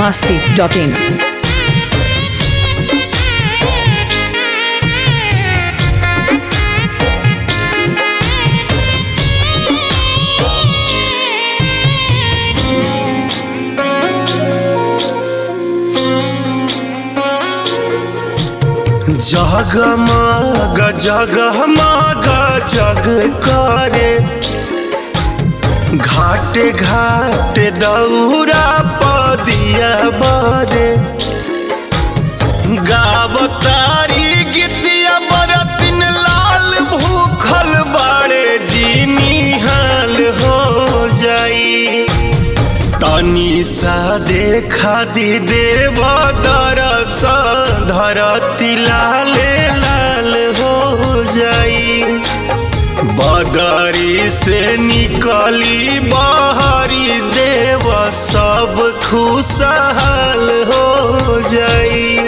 masti.in. जगमग जगमग जग करे घाटे घाटे दौरा पदिया बरे गावतारी गीतिया बरतिन लाल भूखल बड़े जीनी हाल हो जाई तनी सा देखा दी देव दरस धरती लाल लाल हो जाई बदरी से निकली बहरी देव सब खुशहाल हो जाई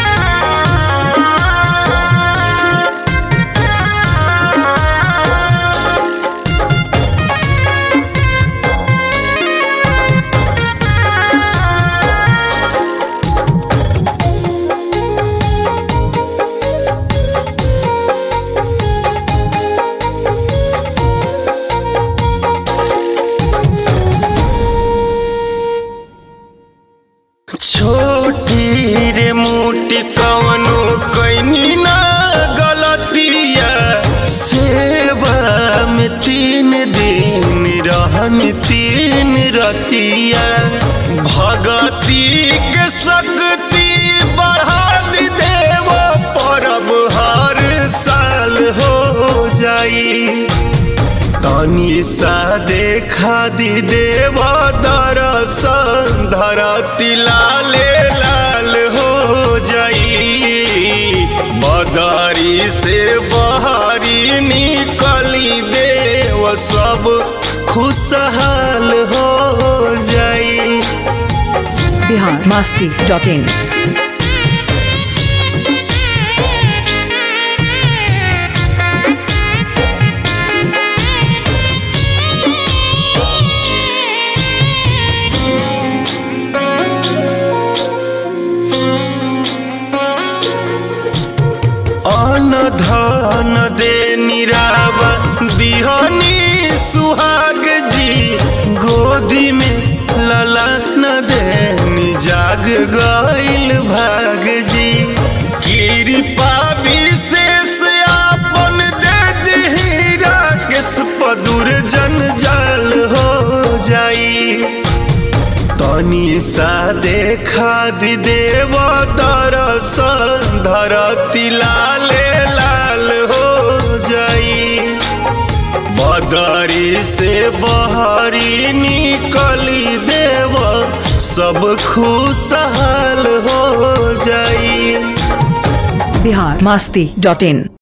छोटी रे मोटी कवनो कैनी ना गलतिया सेवा में तीन दिन रहन तीन रतिया भगती के शक्ति बढ़ा दी देव परब हर साल हो जाई तनी सा देखा दी देव दरसन धरती लाले लाल हो जाई बदरी से बहरी निकली देव सब खुशहाल हो जाई Bihar masti.in. अन धन दे निराव दिहनी सुहाग जी गोदी में ललन दे जाग गईल भाग जी कृपा विशेष आपन दे दिही राकेश पदुर जंजाल हो जाई तनी सा देखा दी देव दरसन धरती लाले लाल हो जाई बदरी से बहरी निकली देव सब खुशहाल हो जाई Bihar masti.in.